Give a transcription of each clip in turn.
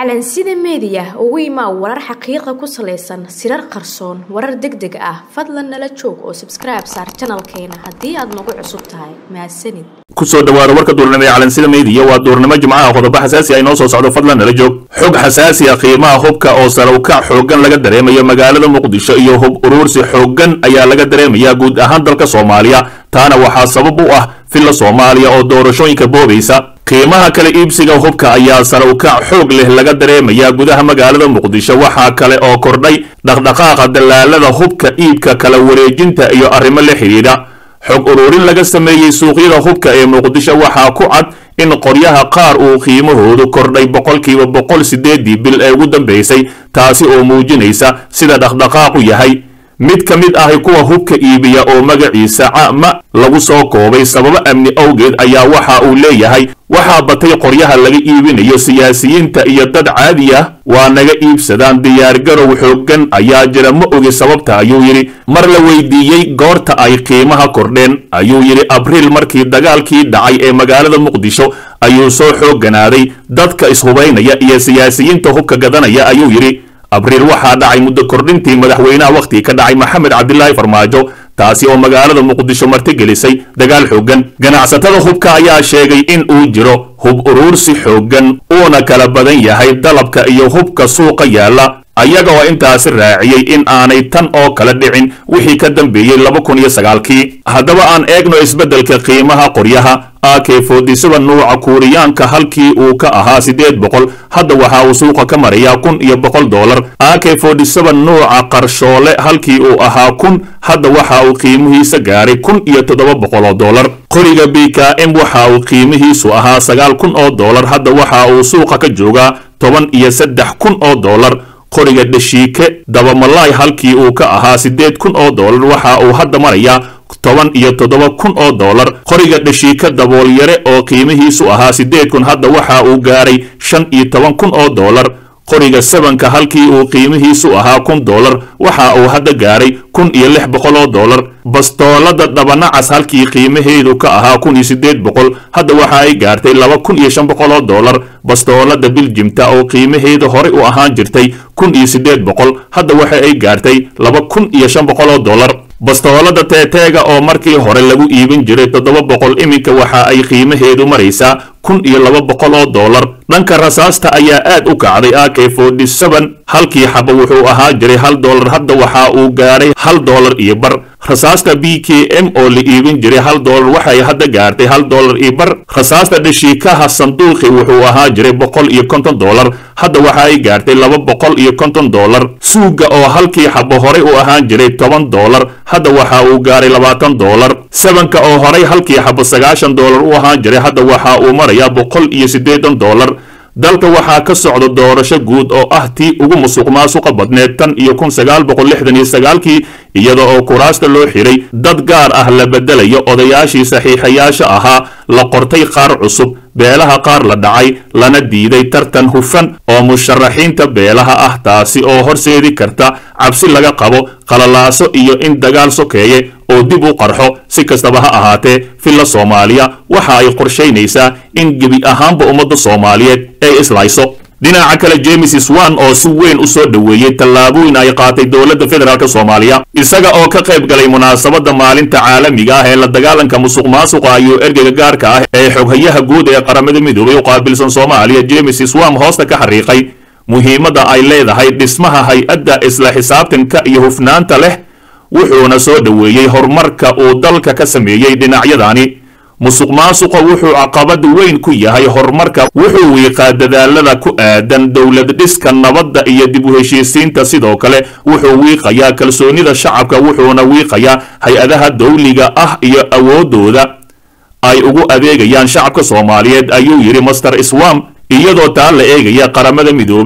calansida meediya ugu imaa warar xaqiiqa ku salaysan sirar qarsoon warar deg deg ah fadlan nala joog oo sabskribe saar janalkeena haddii aad nagu cusub tahay mahadsanid kusoo dhawaada warka duurnimo ee calansida meediya waa duurnimo jimcaha qodobo xasaasi ah inoo soo socdo fadlan nala joog xog xasaasi ah qiimaha hubka oo salowkac xooggan laga dareemayo magaalada muqdisho iyo hub uruursi xooggan ayaa laga dareemaya guud ahaan dalka soomaaliya taana waxaa sabab u ah filla soomaaliya oo doorashooyinka boobaysa qiimaha kala iibsiga hubka ayaa salowkac xoog leh laga dareemayaa gudaha magaalada muqdisho waxaa kale oo kordhay dhaqdhaqaaqa dallaalada hubka iibka kala wareejinta iyo arrimo la xidhiidha xog uruurin laga sameeyey suuqyada hubka ee muqdisho waxaa ku cad in qoryaha qaar uu qiimahoodu kordhay boqolkiiba boqol sideedii bil ee ugu dambaysay taasi oo muujinaysa sida dhaqdhaqaaqu yahay mid ka mid ahi kuwa hubka iibiya oo magaciisa cama lagu soo koobay sababo amni awgeed ayaa waxa uu leeyahay waxaa batay qoryaha laga iibinayo siyaasiyiinta iyo dad caadi ah waa naga iibsadaan diyaargarow xooggan ayaa jira ma ogi sababta ayuu yidhi mar la weydiiyey goorta ay qiimaha kordheen ayuu yidhi abriil markii dagaalkii dhacay ee magaalada muqdisho ayuu soo xoogganaaday dadka ishubaynaya iyo siyaasiyiinta hubka gadanaya ayuu yidhi abriil waxaa dhacay muddo kordhintii madaxweynaha wakhtigii ka dhacay maxamed cabdilaahi farmaajo taasi oo magaalada muqdisho martigelisay dagaal xooggan ganacsatada hubka ayaa sheegay in uu jiro hub uruursi xooggan uuna kala badan yahay dalabka iyo hubka suuqa yaalla ayaga oo intaasi raaciyey in aanay tan oo kala dhicin wixii ka dambeeyey laba kun iyo sagaalkii haddaba aan eegno isbeddelka qiimaha qoryaha ak foodisada nuuca kuuriyaanka halkii uu ka ahaa siddeed boqol hadda waxa uu suuqa ka marayaa kun iyo boqol dollar ak foodisada nuuca qarshoole halkii uu ahaa kun hadda waxa uu qiimihiisa gaaray kun iyo toddoba boqol oo dollar qoriga b k m waxa uu qiimihiisu ahaa sagaal kun oo dollar hadda waxa uu suuqa ka joogaa toban iyo saddex kun oo dollar qoriga dhashiike dabamalaay halkii uu ka ahaa siddeed kun oo dollar waxa uu hadda marayaa toban iyo toddoba kun oo dollar qoriga dhashiika daboolyare oo qiimihiisu ahaa siddeed kun hadda waxa uu gaaray shan iyo toban kun oo dollar qoriga sabanka halkii uu qiimihiisu ahaa kun dollar waxa uu hadda gaaray kun iyo lix boqol oo dollar bastoolada dhabanacas halkii qiimaheedu ka ahaa kun iyo siddeed boqol hadda waxa ay gaartay laba kun iyo shan boqol oo dollar bastoolada biljimta oo qiimaheeda horey u ahaan jirtay kun iyo siddeed boqol hadda waxa ay gaartay laba kun iyo shan boqol oo dollar bastoolada teeteega oo markii hore lagu iibin jiray toddoba boqol iminka waxa ay qiimaheedu maraysaa kun iyo laba boqol oo dollar dhanka rasaasta ayaa aad u kacday ak forty seven halkii xaba wuxuu ahaa jiray hal dollar hadda waxa uu gaadhay hal dollar iyo bar rasaasta b k m oo la iibin jiray hal dollar waxay hadda gaartay hal dollar iyo bar rasaasta dhashiikaha sanduuqi wuxuu ahaa jiray boqol iyo konton dollar hadda waxa ay gaartay laba boqol iyo konton dollar suuga oo halkii xabo horey u ahaan jiray toban dollar hadda waxa uu gaaray labaatan dollar sabanka oo horey halkii xabo sagaashan dollar u ahaan jiray hadda waxa uu marayaa boqol iyo siddeetan dollar dalka waxaa ka socda doorasho guud oo ah tii ugu musuq maasuqa badneed tan iyo kun sagaal boqol lixdan iyo sagaalkii iyada oo kuraasta loo xiray dad gaar ah la bedelayo odayaashii saxiixayaasha ahaa la qortay qaar cusub beelaha qaar la dhacay lana diiday tartan hufan oo musharaxiinta beelaha ah taasi oo horseedi karta cabsi laga qabo qalalaaso iyo in dagaal sokeeye oo dib u qarxo si kastaba ha ahaatee filla soomaaliya waxa ay qorshaynaysaa in gebi ahaanba ummadda soomaaliyeed ay islayso dhinaca kale james swan oo si weyn u soo dhoweeyey tallaabooyin ay qaatay dowladda federaalk soomaaliya isaga oo ka qayb galay munaasabadda maalinta caalamiga ah ee la dagaalanka musuq maasuqa ayuu ergeyga gaarka ah ee xoghayaha guud ee qaramada midoobay u qaabilsan soomaaliya james swam hoosta ka xariiqay muhiimadda ay leedahay dhismaha hay-adda isla xisaabtanka iyo hufnaanta leh wuxuuna soo dhoweeyey horumarka uu dalka ka sameeyey dhinacyadani musuq maasuqa wuxuu caqabad weyn ku yahay horumarka wuxuu wiiqaa dadaalada ku aadan dowlad dhiska nabadda iyo dib u heshiisiinta sidoo kale wuxuu wiiqayaa kalsoonida shacabka wuxuuna wiiqayaa hay-adaha dawliga ah iyo awoodooda ay ugu adeegayaan shacabka soomaaliyeed ayuu yidhi master swam iyadoo taa la eegaya qaramada midoobay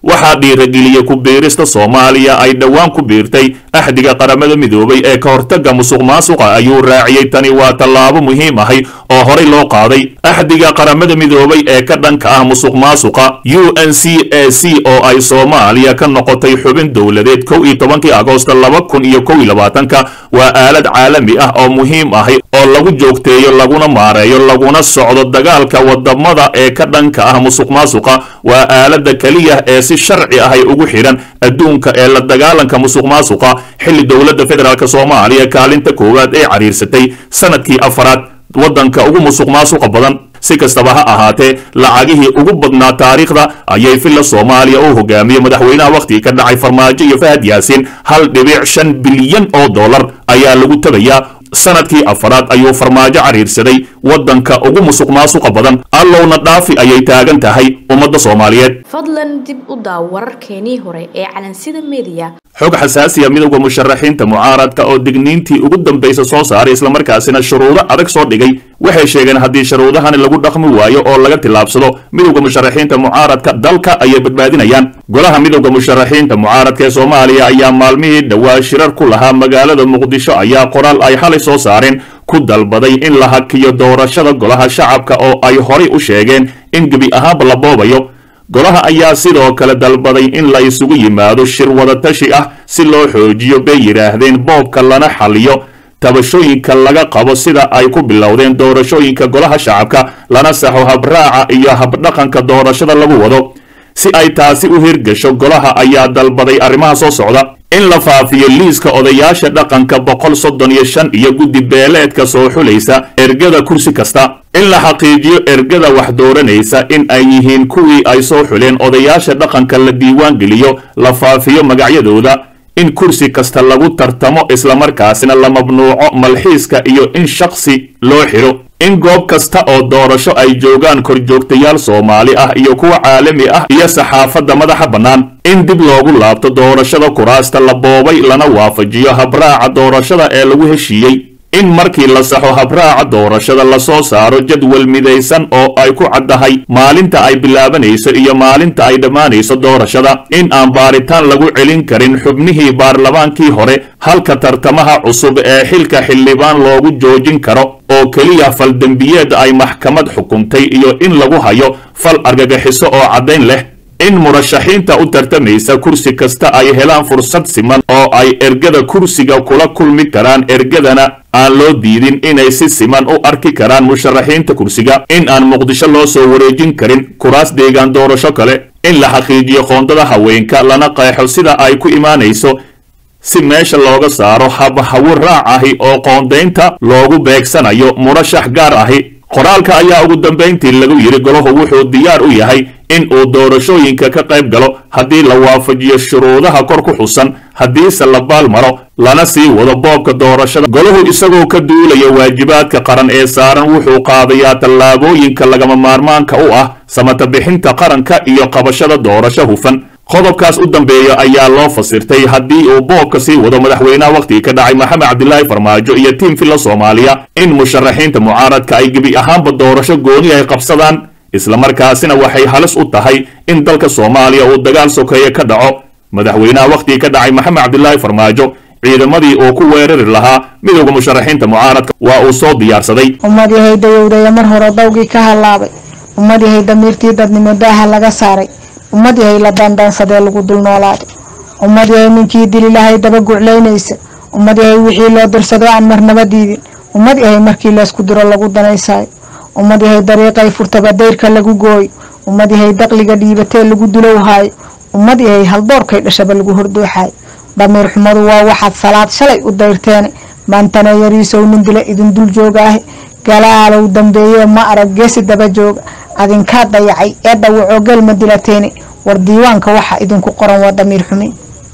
waxaa dhiirageliyey ku biirista soomaaliya ay dhowaan ku biirtay axdiga qaramada midoobay ee ka hortagga musuq maasuqa ayuu raaciyey tani waa tallaabo muhiim ahay oo horay loo qaaday axdiga qaramada midoobay ee ka dhanka ah musuq maasuqa u n c a c oo ay soomaaliya ka noqotay xubin dowladeed kow iyo tobankii agoosta laba kun iyo kow iyo labaatanka waa aalad caalami ah oo muhiim ahay oo lagu joogteeyo laguna maareeyo laguna socdo dagaalka wadamada ee ka dhanka ah musuq maasuqa waa aalada keliya ee si sharci ahay ugu xidhan adduunka ee la dagaalanka musuq maasuqa xilli dowladda federaalk soomaaliya kaalinta koowaad ee cariirsatay sanadkii afaraad waddanka ugu musuq maasuqa badan si kastaba ha ahaatee lacagihii ugu badnaa taariikhda ayay villa soomaaliya u hogaamiyey madaxweynaha wakhtigii ka dhacay farmaajo iyo fahad yaasiin hal dhibic shan bilyan oo dollar ayaa lagu tabayaa sanadkii afaraad ayuu farmaajo cariirsaday waddanka ugu musuq maasuqa badan allowna dhaafi ayay taagan tahay ummadda soomaaliyeed fadlan dib u daaw wararkeenii hore ee calansida mediya xog xasaasiya midowda musharaxiinta mucaaradka oo digniintii ugu dambaysa soo saaray islamarkaasina shuruudo adag soo dhigay waxay sheegeen haddii shuruudahani lagu dhaqmi waayo oo laga tillaabsado midowda musharaxiinta mucaaradka dalka ayay badbaadinayaan golaha midowda musharaxiinta mucaaradka ee soomaaliya ayaa maalmihii dhowaa shirar ku lahaa magaalada muqdisho ayaa qoraal ay xalay soo saareen ku dalbaday in la hakiyo doorashada golaha shacabka oo ay horay u sheegeen in gebi ahaanba la boobayo golaha ayaa sidoo kale dalbaday in la isugu yimaado shir wadatashi ah si loo xoojiyo bay yidhaahdeen boobka lana xaliyo tabashooyinka laga qabo sida ay ku bilowdeen doorashooyinka golaha shacabka lana saxo habraaca iyo habdhaqanka doorashada lagu wado si ay taasi u hirgasho golaha ayaa dalbaday arrimaha soo socda in la faafiyo liiska odayaasha dhaqanka boqol soddon iyo shan iyo guddi beeleedka soo xulaysa ergada kursi kasta in la xaqiijiyo ergada wax dooranaysa in ay yihiin kuwii ay soo xuleen odayaasha dhaqanka la diiwaan geliyo la faafiyo magacyadooda in kursi kasta lagu tartamo islamarkaasina la mamnuuco malxiiska iyo in shakhsi loo xidho in goob kasta oo doorasho ay joogaan korjoogtayaal soomaali ah iyo kuwa caalami ah iyo saxaafadda madaxa bannaan in dib loogu laabto doorashada kuraasta la boobay lana waafajiyo habraaca doorashada ee lagu heshiiyey in markii la saxo habraaca doorashada lasoo saaro jadwal midaysan oo ay ku caddahay maalinta ay bilaabanayso iyo maalinta ay dhammaanayso doorashada in aan baaritaan lagu celin karin xubnihii baarlamaankii hore halka tartamaha cusub ee xilka xildhibaan loogu joojin karo oo keliya fal dembiyeed ay maxkamad xukuntay iyo in lagu hayo fal argagixiso oo caddayn leh in murashaxiinta u tartamaysa kursi kasta ay helaan fursad siman oo ay ergada kursiga kula kulmi karaan ergadana aan loo diidin inay si siman u arki karaan musharaxiinta kursiga in aan muqdisho loo soo wareejin karin kuraas deegaan doorasho kale in la xaqiijiyo qoondada haweenka lana qeexo sida ay ku imaanayso si meesha looga saaro habhawo raac ahi oo qoondaynta loogu beegsanayo murashax gaar ahi qoraalka ayaa ugu dambayntii lagu yidhi golahu wuxuu diyaar u yahay in uu doorashooyinka ka qayb galo haddii la waafajiyo shuruudaha kor ku xusan haddiise la baal maro lana sii wado boobka doorashada golahu isagoo ka duulaya waajibaadka qaran ee saaran wuxuu qaadayaa tallaabooyinka lagama maarmaanka u ah samata bixinta qaranka iyo qabashada doorasho hufan qodobkaas u dambeeya ayaa loo fasirtay haddii uu boobka sii wado madaxweynaha wakhtigii ka dhacay maxamed cabdilaahi farmaajo iyo tiim filla soomaaliya in musharaxiinta mucaaradka ay gebi ahaanba doorasho gooni ay qabsadaan islamarkaasina waxay halis u tahay in dalka soomaaliya uu dagaal sokeeye ka dhaco madaxweynaha wakhtigii ka dhacay maxamed cabdilaahi farmaajo ciidamadii uu ku weerari lahaa midowda musharaxiinta mucaaradka waa uu soo diyaarsaday ummad yahay dayowdaya mar hore dawgii ka hallaabay ummad yahay damiirtii dadnimo daaha laga saaray ummad yahay la daandaansadee lagu dul noolaaday ummad yahay ninkii dili lahay daba guclaynaysa ummad yahay wixii loo dirsado aan marnaba diidin ummad yahay markii laysku diro lagu danaysaayo ummad yahay dariiqay furtaba dayrka lagu gooyo ummad yahay daqliga dhiibatee lagu dulowhaayo ummad yahay haldoorkay dhashaba lagu hordooxaayo damiir xumadu waa waxaad salaad shalay u dayrteene maantana yariisow nin dila idin dul joogaahe galaalow dambeeye ma arag geesi daba jooga adinkaa dayacay ee dhawacoo gelma dilateene war diiwaanka waxa idinku qoran waa damiir xumi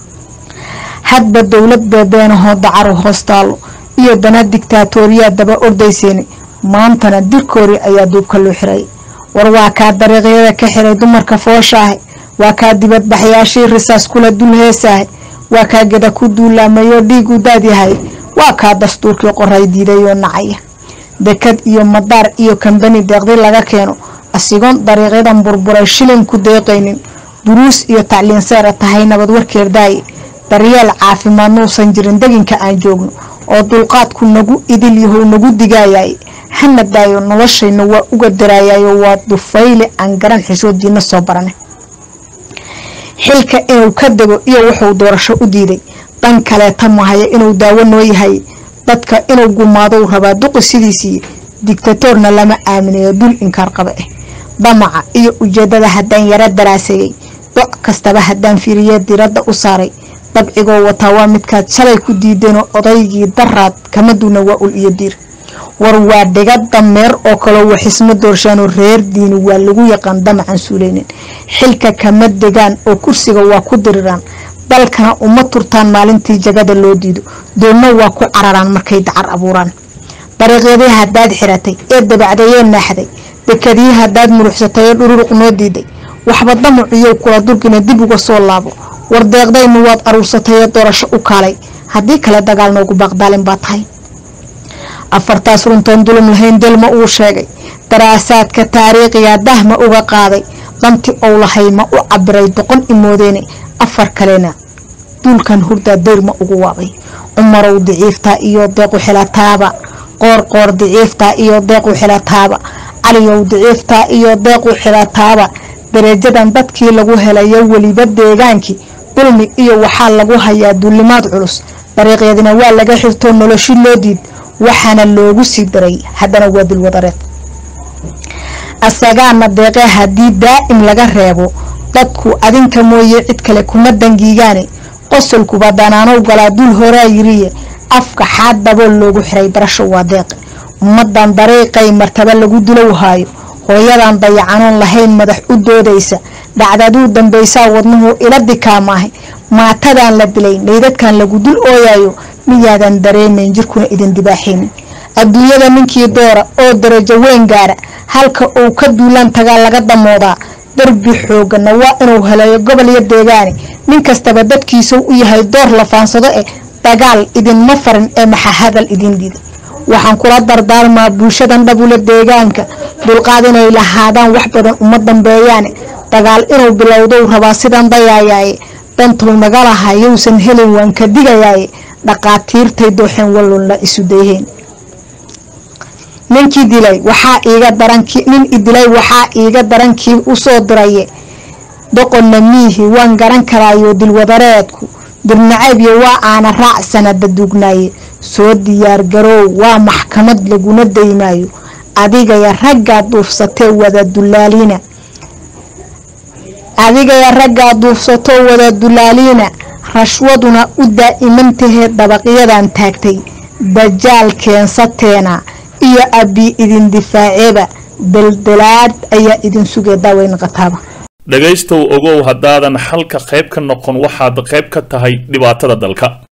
hadba dowlad beebeenahoo dacaru hoostaalo iyo dana digtaatooriyaa daba ordayseene maantana dirkoori ayaa duubka loo xiray war waa kaa dariiqyada ka xiray dumarka fooshaahe waa kaa dibadbaxyaashii risaas kula dul heesaahe waa kaa geda ku duulaamayoo dhiigu daadyahay waa kaa dastuurkii qoray diidayoo nacaya dekad iyo madaar iyo kambani deeqdi laga keeno asigoon dariiqyadan burburay shilin ku deeqaynin duruus iyo tacliin seera tahay nabad warkeerdaaye daryeel caafimaad nuusan jirin deginka aan joogno oo dulqaadku nagu idil yahow nagu digaayaye hana daayo noloshayna waa uga daraayayo waa dufayle aan garan xishoodiina soo barane xilka inuu ka dego iyo wuxuu doorasho u diiday dhan kaleeta mahaya inuu daawo noo yahay dadka inuu gumaadou rabaa duqi sidiisii digtatoorna lama aaminayo dul inkaar qaba ah damaca iyo ujeedada haddaan yaro daraaseeyey doc kastaba haddaan fiiriye diradda u saaray dabcigoo wataa waa midkaad shalay ku diideenoo odaygii daraad kama duuna waa ul iyo diir war waa dhiga dameer oo kaloo waxisma doorshaanoo reer diini waa lagu yaqaan damacan suuleynin xilka kama degaan oo kursiga waa ku diriraan dalkana uma turtaan maalintii jagada loo diido doonna waa ku cararaan markay dacar abuuraan dariiqyadii haddaad xiratay ee dabacdayee naaxday dekadii haddaad muruxsatay ee dhururuq noo diiday waxba damaciyow kula durgina dib uga soo laabo war deeqdaynu waad aruursatay ee doorasho u kaalay haddii kale dagaal noogu baaqdaalin baa tahay afartaas runtan dulum lahayn delma uu sheegay daraasaadka taariikhiga dahma uga qaaday danti ou lahay ma u cabiray doqon imoodeene afar kalena duulkan hurdaa dayrma ugu waabay cumarow diciiftaa iyo deequ xilataaba qoorqoor diciiftaa iyo deequ xilataaba caliyow diciiftaa iyo deequ xilataaba darajadan dadkii lagu helayo weliba deegaankii dulmi iyo waxaa lagu hayaa duulimaad culus dariiqyadina waa laga xirtoo noloshi loo diid waxaana loogu sii daray haddana waa dulwadareed asagaana deeqee haddii daa'im laga reebo dadku adinka mooye cid kale kuma dangiigaane qosolkuba danaanow galaa dul horaa yiriye afka xaad dabool loogu xiray darasho waa deeqe ummadan dariiqay martaba lagu dilow haayo hooyadan dayacanoon lahayn madax u doodaysa dhacdaduu dambaysaa wadnuhu ila dikaamaahay maatadan la dilay meydadkan lagu dul ooyayo miyaadan dareemayn jirkuna idin dibaaxaynin adduunyada ninkii doora oo darajo weyn gaara halka uu ka duulaan tagaa laga damoodaa darbi xoogana waa inuu helayo gobol iyo deegaane nin kastaba dadkiisau u yahay door la faansado eh dagaal idinma farin ee maxa hadal idin diiday waxaan kula dardaarmaa bulshadan dhabule deegaanka dulqaad inay lahaadaan wax badan uma dambeeyaane dagaal inuu bilowdou rabaa sidan dayaayaaye dantuu naga lahaa yowsan helin waan ka digayaaye dhaqaatiirtay dooxeen wallunla isu dayheen ninkii dilay waxaa iiga darankii nin idilay waxaa iiga darankii usoo diraye doqonna miihi waan garan karaayo dilwadareedku dirnacaybyo waa aana raac sanada duugnaaye soo diyaargaroow waa maxkamad laguna daymaayo adigaya raggaa duufsatee wada dulaaliina adigaya raggaa duufsatoo wada dulaaliina rashwaduna u daa'imantahe dabaqyadan taagtay dajaal keensateena iyo abbi idin difaaceeba daldalaad ayaa idin sugee daaweyn qataaba dhegaystow ogow haddaadan xalka qayb ka noqon waxaad qayb ka tahay dhibaatada dalka